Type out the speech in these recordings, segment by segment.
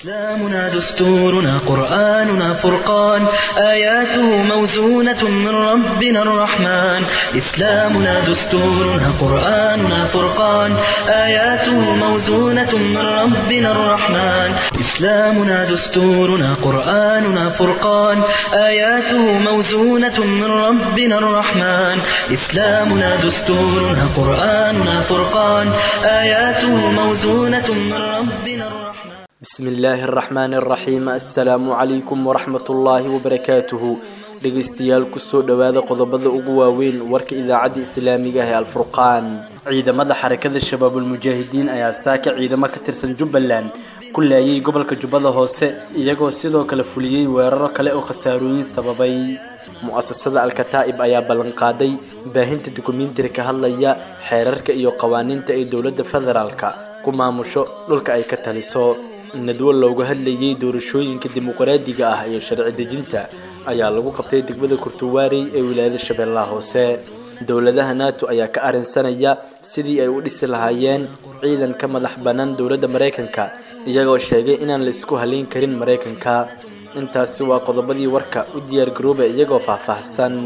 إسلامنا دستورنا قرآننا فرقان آياته موزونة من ربنا الرحمن إسلامنا دستورنا قرآننا فرقان آياته موزونة من ربنا الرحمن إسلامنا دستورنا قرآننا فرقان آياته موزونة من ربنا الرحمن إسلامنا دستورنا قرآننا فرقان آياته موزونة من ربنا الرحمن bismi illaahi araxmaani araxiim assalaamu calaykum waraxmat ullaahi wabarakaatuhu dhegeystayaal kusoo dhowaada qodobada ugu waaweyn warka idaacadda islaamiga ah ee alfurqaan ciidamada xarakada shabaabulmujaahidiin ayaa saaka ciidamo ka tirsan jubbaland ku laayay gobolka jubbada hoose iyagoo sidoo kale fuliyey weeraro kale oo khasaarooyin sababay mu-asasada alkataa'ib ayaa ballanqaaday baahinta dukumiintiri ka hadlaya xeerarka iyo qawaaniinta ay dowladda federaalka ku maamusho dhulka ay ka taliso nadwo looga hadlayay doorashooyinka dimuqraadiga ah iyo sharci dejinta ayaa lagu qabtay degmada kurtuwaarey ee wilaayada shabeellaha hoose dowladaha nato ayaa ka arrinsanaya sidii ay u dhisi lahaayeen ciidan ka madax bannaan dowladda maraykanka iyagoo sheegay inaan la isku halayn karin maraykanka intaasi waa qodobadii warka u diyaargarooba iyagoo faahfaahsan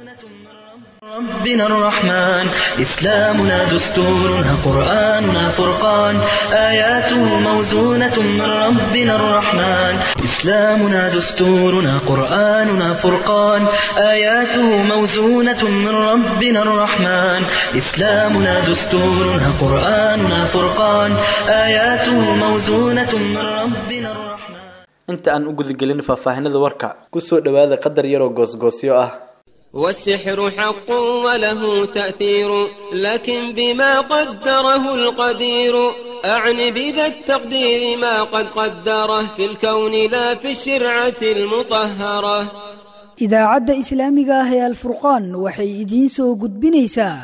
ربنا الرحمن إسلامنا دستورنا قرآننا فرقان آياته موزونة من ربنا الرحمن إسلامنا دستورنا قرآننا فرقان آياته موزونة من ربنا الرحمن إسلامنا دستورنا قرآننا فرقان آياته موزونة من ربنا الرحمن inta aan u gudagelin faahfaahinada warka kusoo dhowaada qadar yaroo goosgoosyo ah والسحر حق وله تأثير لكن بما قدره القدير أعني بذا التقدير ما قد قدره في الكون لا في الشرعة المطهرة idaacadda islaamiga ah ee alfurqaan waxay idiin soo gudbinaysaa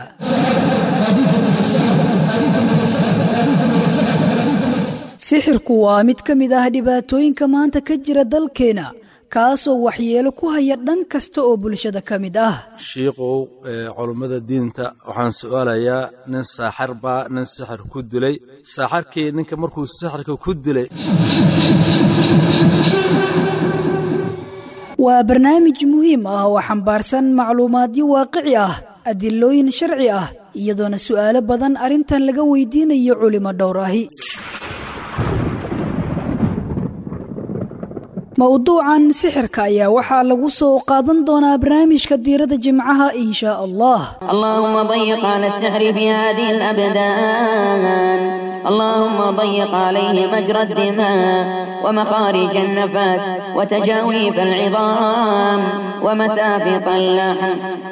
sixirku waa mid ka mid ah dhibaatooyinka maanta ka jira dalkeena kaasoo waxyeelo ku haya dhan kasta oo bulshada ka mid ah shiikow culummada diinta waxaan su'aalayaa nin saaxar baa nin sixir ku dilay saaxarkii ninka markuu sixirka ku dilay waa barnaamij muhiim ah oo xambaarsan macluumaadyo waaqici ah adilooyin sharci ah iyadoona su'aalo badan arrintan laga weydiinayo culimo dhowr ahi mowduucan sixirka ayaa waxaa lagu soo qaadan doonaa barnaamijka diiradda jimcaha in shaa allah اللهم ضيق على السحر في هذه الأبدان اللهم ضيق عليه مجرى الدماء ومخارج النفس وتجاويف العظام ومسافط اللحم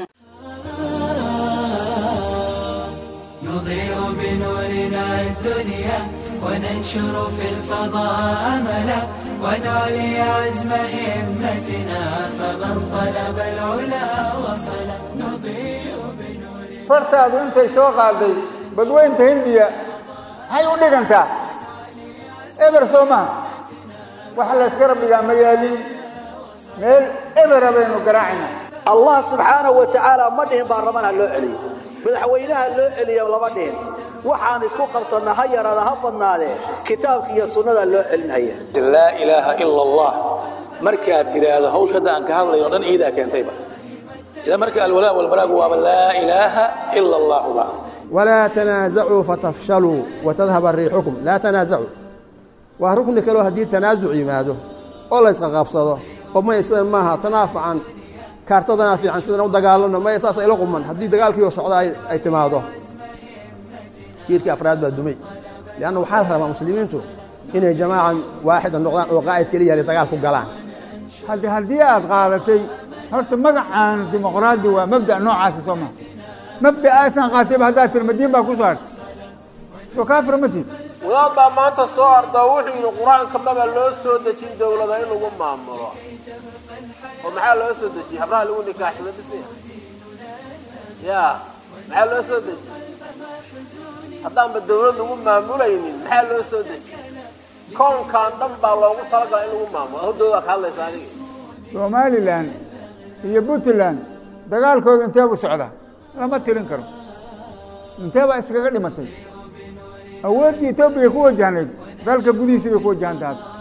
نضيء بنورنا الدنيا وننشر في الفضاء أملا ونعلي عزم همتنا فمن طلب العلا وصل نضيء بنورنا fartaadu intay soo qaaday badweynta hindiya maxay u dhigantaa eber soo maha waxa layska rabdhigaa magaaliin meel ebera baynu garaacayna allah subxaanahu wa tacaala ma dhihin baarlamaan ha loo celiyo madaxweynaha loo celiyo lama dhihin waxaan isku qabsanna ha yaraada ha badnaadee kitaabka iyo sunnada loo celinhaya laa ilaaha ila allah markaad tidhaahdo hawsha hadda aan ka hadlayo dhan iidaa keentayba idan marka alwalaa walbaraagu waaba laa ilaaha ila allahuba walaa tanaasacuu fatafshaluu watadhaba riixukum laa tanaasacuu waa rukni kaleo haddii tanaasuc yimaado oo laysqaqabsado oo maya sidan maaha tanaa fican kaartadanaa fiican sidan u dagaalano maya saas ila quman haddii dagaalkiioo socda ay timaado jiirkii afraad baa dumay leanna waxaa la rabaa muslimiintu inay jamaaca waaxida noqdaan oo qaa'id keliya ay dagaal ku galaan haddi haddii aad qaadatay horta magacaan dimuqraadi waa mabda' noocaasa soo maha mabda'aasaan qaatayba haddaad tiri madiin baa ku soo hartay soo kaafira ma tiid wadaad baa maanta soo ardaa wuxuu yidhi qur-aanka maba loo soo dejin dowlada in lagu maamulo oo maxaa loo soo dejiyey habraha lagu nikaaxsada bisniya ya maxaa loo soo dejiyey haddaanba dawlad lagu maamulaynin maxaa loo soo dejiyey koonkan dhan baa loogu talagala in lagu maamulo hordoodaa ka hadlaysa adiga somalilan iyo puntland dagaalkooda intee buu socdaa lama tirin karo intee baa iskaga dhimatay awooddii etoobiya ku wajahnayd dalka gudihiisa bay ku wajahan tahay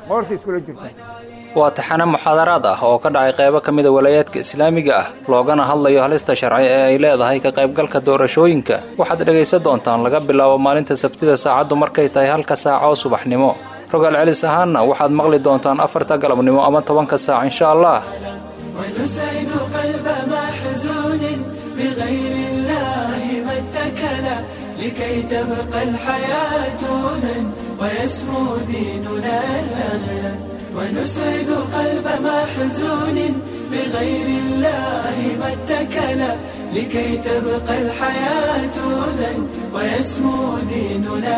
qoorta iskula jirta waa taxane muxaadaraad ah oo ka dhacay qaybo ka mida walaayaadka islaamiga ah loogana hadlayo halista sharci ee ay leedahay ka qaybgalka doorashooyinka waxaad dhegaysan doontaan laga bilaabo maalinta sabtida saacaddu markay tahay halka saaca oo subaxnimo rogaal celis ahaanna waxaad maqli doontaan afarta galabnimo ama tobanka saac insha allah ونسعد قلب محزون بغير الله ما اتكل لكي تبقى الحياة هدى ويسمو ديننا الأغلى ونسعد قلب محزون بغير الله ما اتكل لكي تبقى الحياة هدى ويسمو ديننا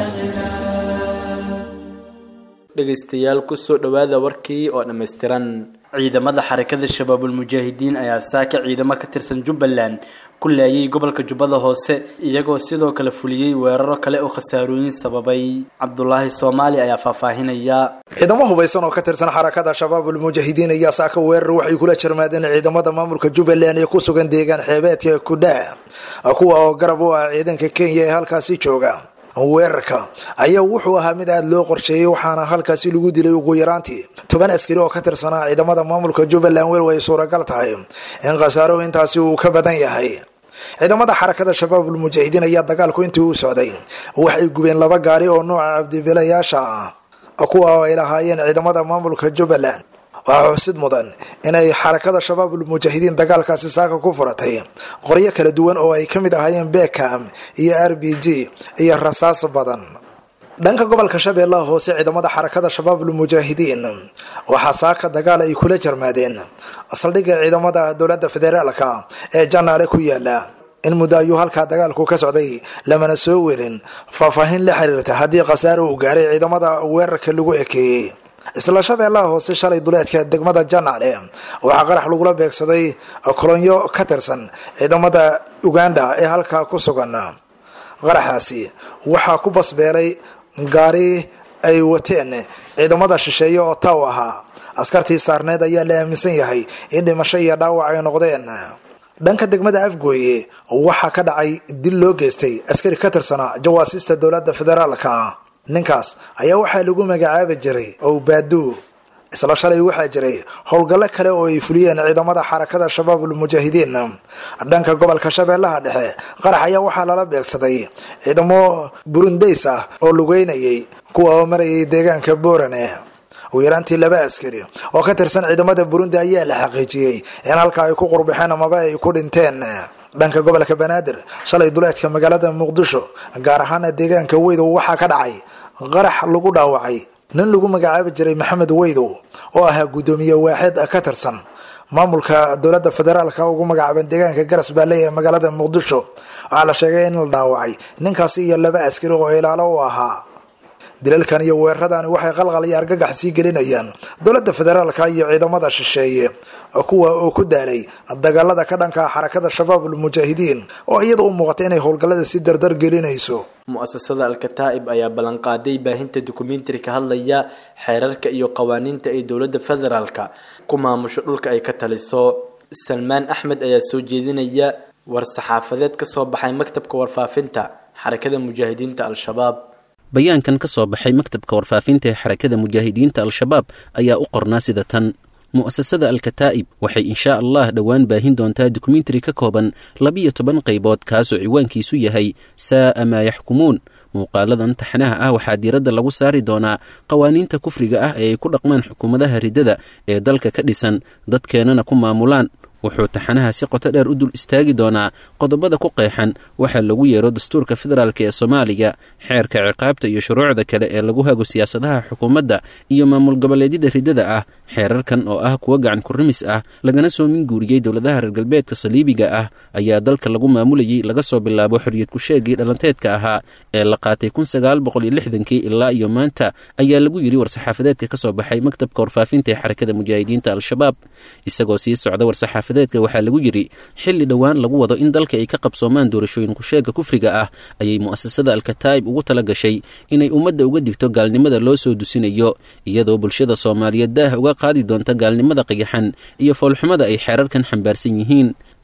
الأغلى dhegaystayaal kusoo dhowaada warkii oo dhammaystiran ciidamada xarakada shabaabulmujaahidiin ayaa saaka ciidamo ka tirsan jubbaland ku laayay gobolka jubbada hoose iyagoo sidoo kale fuliyey weeraro kale oo khasaarooyin sababay cabdulaahi soomaali ayaa faahfaahinaya ciidamo hubaysan oo ka tirsan xarakada shabaabul mujaahidiin ayaa saaka weerar waxay kula jarmaadeen ciidamada maamulka jubbaland ee ku sugan deegaan xeebeedka kudhaa kuwa oo garab u ah ciidanka kenya ee halkaasi jooga weerarka ayaa wuxuu ahaa mid aada loo qorsheeyey waxaana halkaasi lagu dilay ugu yaraantii toban askari oo ka tirsanaa ciidamada maamulka jubbaland weliba ay suuragal tahay in khasaaro intaasi uu ka badan yahay ciidamada xarakada shabaabul mujaahidiin ayaa dagaalku intii uu socday waxay gubeen laba gaari oo nooca cabdibilayaasha ah kuwa oo ay lahaayeen ciidamada maamulka jubbaland waxaa xusid mudan inay xarakada shabaabul mujaahidiin dagaalkaasi saaka ku furatay qoryo kala duwan oo ay ka mid ahaayeen bekam iyo r b g iyo rasaas badan dhanka gobolka shabeellaha hoose ciidamada xarakada shabaabul mujaahidiin waxaa saaka dagaal ay kula jarmaadeen saldhigga ciidamada dowladda federaalka ee janaale ku yaala in muddo ayuu halkaa dagaalku ka socday lamana soo werin faahfaahin la xiriirta haddii khasaaro uu gaaray ciidamada weerarka lagu ekeeyey isla shabeellaha hoose shalay duleedka degmada janaale waxaa qarax lagula beegsaday kolonyo ka tirsan ciidamada uganda ee halkaa ku sugan qaraxaasi waxaa ku basbeelay gaari ay wateen ciidamada shisheeye oo taw ahaa askartii saarneed ayaa la aaminsan yahay in dhimasho iyo dhaawac ay noqdeen dhanka degmada afgooye waxaa ka dhacay dil loo geystay askari ka tirsanaa jawaasiista dowladda federaalka ninkaas ayaa waxaa lagu magacaabi jiray owbaadu isla shalay waxaa jiray howlgallo kale oo ay fuliyeen ciidamada xarakada shabaabul mujaahidiin dhanka gobolka shabeellaha dhexe qarax ayaa waxaa lala beegsaday ciidamo burundays ah oo lugeynayay kuwa oo marayay deegaanka boorane ugu yaraantii laba askari oo ka tirsan ciidamada burundi ayaa la xaqiijiyey in halka ay ku qurbixeen amaba ay ku dhinteen dhanka gobolka banaadir shalay duleedka magaalada muqdisho gaar ahaana deegaanka weydow waxaa ka dhacay qarax lagu dhaawacay nin lagu magacaabi jiray maxamed weydow oo ahaa guddoomiye waaxid ka tirsan maamulka dowladda federaalka ugu magacaaban deegaanka garas baalley ee magaalada muqdisho waxaa la sheegay in la dhaawacay ninkaasi iyo laba askari oo ilaalo u ahaa dilalkan iyo weeraradaani waxay qalqal iyo argagax sii gelinayaan dowladda federaalka iyo ciidamada shisheeye kuwa oo ku daalay dagaalada ka dhanka xarakada shabaabul mujaahidiin oo iyada u muuqata inay howlgallada si dardar gelinayso mu-asasada al-kataa'ib ayaa ballanqaaday baahinta dokumentari ka hadlaya xeerarka iyo qawaaniinta ay dowladda federaalka ku maamusho dhulka ay ka taliso salmaan axmed ayaa soo jeedinaya war-saxaafadeed ka soo baxay maktabka warfaafinta xarakada mujaahidiinta al-shabaab bayaankan ka soo baxay maktabka warfaafinta ee xarakada mujaahidiinta al-shabaab ayaa u qornaa sida tan mu'asasada al-kataa'ib waxay inshaa allah dhowaan baahin doontaa dokumentari ka kooban labiyo toban qaybood kaasoo ciwaankiisu yahay saa'a maa yaxkumuun muuqaaladan taxnaha ah waxaa diiradda lagu saari doonaa qawaaniinta kufriga ah ee ay ku dhaqmaan xukuumadaha riddada ee dalka ka dhisan dadkeenana ku maamulaan wuxuu taxanaha si qoto dheer u dul istaagi doonaa qodobada ku qeexan waxaa lagu yeero dastuurka federaalk ee soomaaliya xeerka ciqaabta iyo shuruucda kale ee lagu hago siyaasadaha xukuumadda iyo maamul goboleedyada riddada ah xeerarkan oo ah kuwo gacan kurimis ah lagana soo minguuriyey dowladaha reer galbeedka saliibiga ah ayaa dalka lagu maamulayay laga soo bilaabo xorriyad ku-sheegii dhalanteedka ahaa ee la qaatay kun sagaal boqol iyo lixdankii ilaa iyo maanta ayaa lagu yidhi war-saxaafadeedka ka soo baxay maktabka warfaafinta ee xarakada mujaahidiinta al-shabaab isagoo sii socda war-saxaafadeedka waxaa lagu yidhi xilli dhowaan lagu wado in dalka ay ka qabsoomaan doorashooyin ku-sheega kufriga ah ayay mu'asasada al-kataa'ib ugu tala gashay inay ummadda uga digto gaalnimada loo soo dusinayo iyadoo bulshada soomaaliyeed daah uga qaadi doonta gaalnimada qiyaxan iyo foolxumada ay xeerarkan xambaarsan yihiin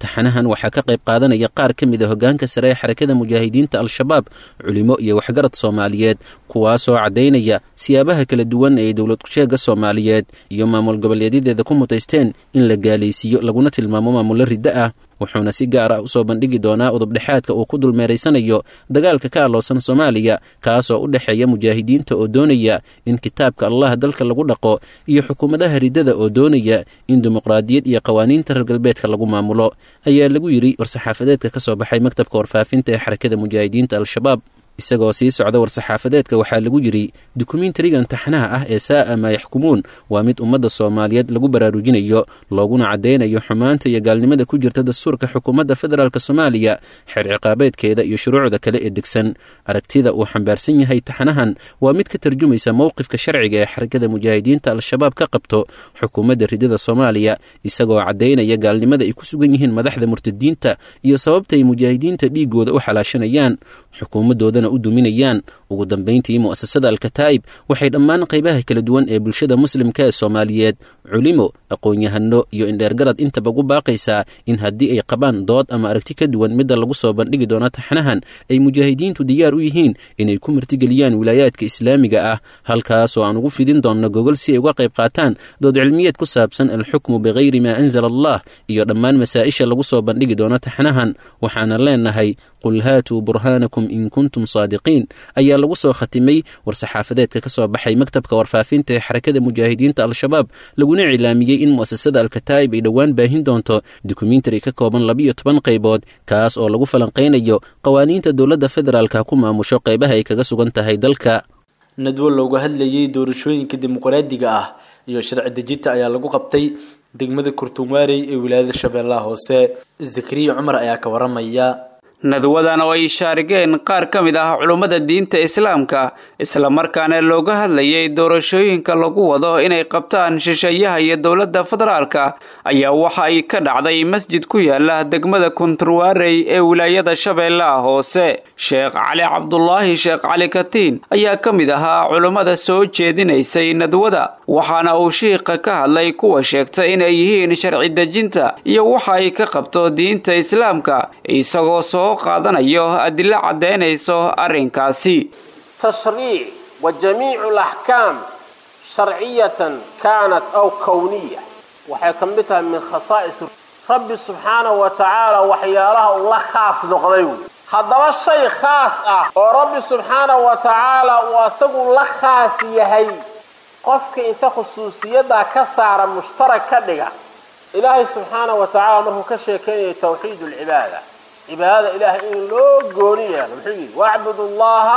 taxanahan waxaa ka qayb qaadanaya qaar ka mid a hoggaanka sare ee xarakada mujaahidiinta al-shabaab culimo iyo waxgarad soomaaliyeed kuwaasoo caddaynaya siyaabaha kala duwan ee dowlad kusheega soomaaliyeed iyo maamul goboleedyadeeda ku mutaysteen in la gaalaysiiyo laguna tilmaamo maamullo riddo ah wuxuuna si gaar ah usoo bandhigi doonaa udubdhexaadka uu ku dulmeeraysanayo dagaalka ka alloosan soomaaliya kaasoo u dhexeeya mujaahidiinta oo doonaya in kitaabka allah dalka lagu dhaqo iyo xukuumadaha riddada oo doonaya in dimuqraadiyad iyo qawaaniinta reer galbeedka lagu maamulo ayaa lagu yidhi war-saxaafadeedka ka soo baxay maktabka warfaafinta ee xarakada mujaahidiinta al-shabaab isagoo sii socda war-saxaafadeedka waxaa lagu yidhi dukumentarigan taxnaha ah ee saa'a maa yaxkumuun waa mid ummadda soomaaliyeed lagu baraarujinayo looguna caddaynayo xumaanta iyo gaalnimada ku jirta dastuurka xukuumadda federaalk soomaaliya xeer ciqaabeedkeeda iyo shuruucda kale ee degsan aragtida uu xambaarsan yahay taxnahan waa mid ka tarjumaysa mowqifka sharciga ee xarakada mujaahidiinta al-shabaab ka qabto xukuumadda ridada soomaaliya isagoo caddaynaya gaalnimada ay ku sugan yihiin madaxda murtadiinta iyo sababtaay mujaahidiinta dhiigooda u xalaashanayaan xukuumadoodana u duminayaan ugu dambayntii mu'asasada alkataa'ib waxay dhammaan qaybaha kala duwan ee bulshada muslimka ee soomaaliyeed culimo aqoon-yahano iyo indheergarad intaba ugu baaqaysaa in haddii ay qabaan dood ama aragti ka duwan midda lagu soo bandhigi doono taxnahan ay mujaahidiintu diyaar u yihiin inay ku martigeliyaan wilaayaadka islaamiga ah halkaasoo aan ugu fidin doonno gogol si ay uga qayb qaataan dood cilmiyeed ku saabsan alxukmu bikayri maa anzala allah iyo dhammaan masaa-isha lagu soo bandhigi doono taxnahan waxaana leenahay qul haatuu burhaanakum in kuntum saadiqiin ayaa lagu soo khatimay war-saxaafadeedka ka soo baxay maktabka warfaafinta ee xarakada mujaahidiinta al-shabaab laguna cilaamiyey in mu'asasada alkataa'ib ay dhowaan baahin doonto dokumentari ka kooban labiyo toban qaybood kaas oo lagu falanqaynayo qawaaniinta dowladda federaalka ku maamusho qaybaha ay kaga sugan tahay dalka nadwo looga hadlayay doorashooyinka dimuqraadiga ah iyo sharci dejinta ayaa lagu qabtay degmada kurtunwaarey ee wilaayada shabeellaha hoose zakariya cumar ayaa ka waramaya nadwadan oo ay shaarigeen qaar ka mid ah culummada diinta islaamka islamarkaana looga hadlayay doorashooyinka lagu wado inay qabtaan shisheeyaha iyo dowladda federaalka ayaa waxa ay ka dhacday masjid ku yaala degmada kunturwaarey ee wilaayada shabeellaha hoose sheekh cali cabdulaahi sheekh cali katiin ayaa ka mid ahaa culummada soo jeedinaysay nadwada waxaana uu shiiqa ka hadlay kuwa sheegta inay yihiin sharci dejinta iyo waxa ay ka qabto diinta islaamka isagoo soo qaadanayo adilo caddaynayso arrinkaasi tashriic wa jamiicu alaxkaam sharciyatan kaanat aw kowniya waxay ka mid tahay min khasaa'is rabbi subxaanahu wa tacaala waxyaalaha uu la khaas noqday wey haddaba shay khaas ah oo rabbi subxaanahu wa tacaala uu asagu la khaas yahay qofka inta khusuusiyaddaa ka saara mushtarak ka dhiga ilaahay subxaanahu wa tacaala markuu ka sheekaynayo tawxiid alcibaada cibaadada ilaahay in loo gooni yeelo muxuu yidhi wacbudu llaha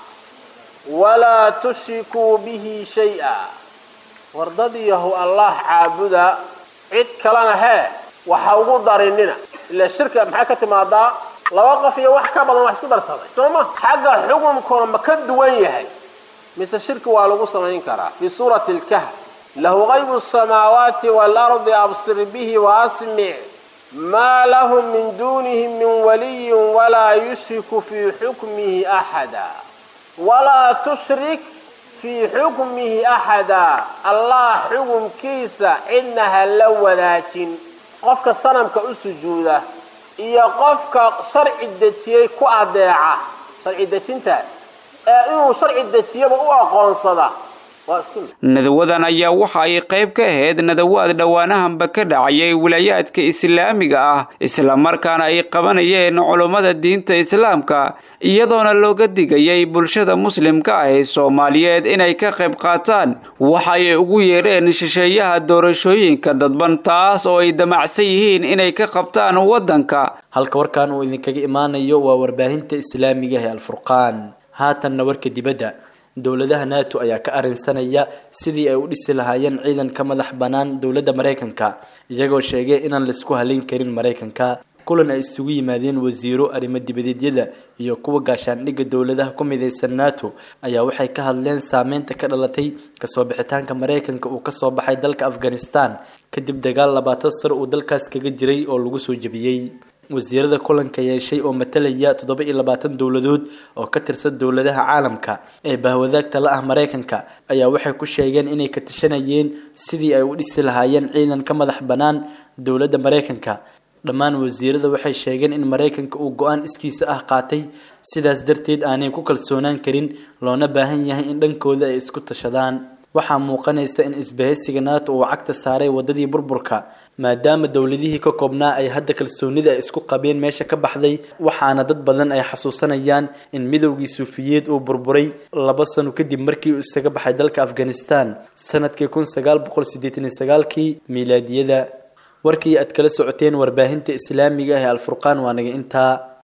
walaa tushrikuu bihi shay-a wardadiyahu allah caabuda cid kalena hee waxa ugu darinina ilaa shirka maxaa ka timaadaa laba qof iyo wax ka badan wax isku darsaday soo ma xagga xukunkuna ma ka duwan yahay mise shirki waa lagu samayn karaa fii suurati lkahf lahu qaybu samaawaati waalardi absir bihi waasmic maa lahu min duunihi min waliyin walaa yushriku fii xukmihi axada walaa tushrik fii xukmihi axada allah xukumkiisa cidna ha la wadaajin qofka sanamka u sujuuda iyo qofka sharci dejiyey ku adeeca sharci dejintaas ee inuu sharci dejiyaba u aqoonsada nadawadan ayaa waxa ay qayb ka ahayd nadawaad dhowaanahanba ka dhacayay wilaayaadka islaamiga ah islamarkaana ay qabanayeen culummada diinta islaamka iyadoona looga digayay bulshada muslimka ah ee soomaaliyeed inay ka qayb qaataan waxa ay ugu yeedheen shisheeyaha doorashooyinka dadban taas oo ay damacsan yihiin inay ka qabtaan waddanka halka warkan uu idinkaga imaanayo waa warbaahinta islaamiga ee alfurqaan haatanna warka dibadda dowladaha nato ayaa ka arrinsanaya sidii ay u dhisi lahaayeen ciidan ka madax bannaan dowladda maraykanka iyagoo sheegay inaan laisku halayn karin maraykanka kulan ay isugu yimaadeen wasiiro arrimo dibadeedyada iyo kuwa gaashaandhigga dowladaha ku midaysan nato ayaa waxay ka hadleen saameynta ka dhalatay kasoo bixitaanka maraykanka uu kasoo baxay dalka afghanistan kadib dagaal labaatan sar uu dalkaas kaga jiray oo lagu soo jebiyey wasiirada kulanka yeeshay oo matalaya toddoba iyo labaatan dowladood oo ka tirsan dowladaha caalamka ee bahwadaagta la ah maraykanka ayaa waxay ku sheegeen inay ka tashanayeen sidii ay u dhisi lahaayeen ciidan ka madax bannaan dowladda maraykanka dhammaan wasiirada waxay sheegeen in maraykanka uu go-aan iskiisa ah qaatay sidaas darteed aanay ku kalsoonaan karin loona baahan yahay in dhankooda ay isku tashadaan waxaa muuqanaysa in isbahaysiga nato uu cagta saaray wadadii burburka maadaama dowladihii ka koobnaa ay hadda kalsoonida ay isku qabeen meesha ka baxday waxaana dad badan ay xasuusanayaan in midowgii suufiyeed uu burburay laba sano kadib markii uu isaga baxay dalka afghanistan sanadkii kun sagaal boqol siddeetan iyo sagaalkii miilaadiyada warkii aad kala socoteen warbaahinta islaamiga ah ee alfurqaan waa naga intaa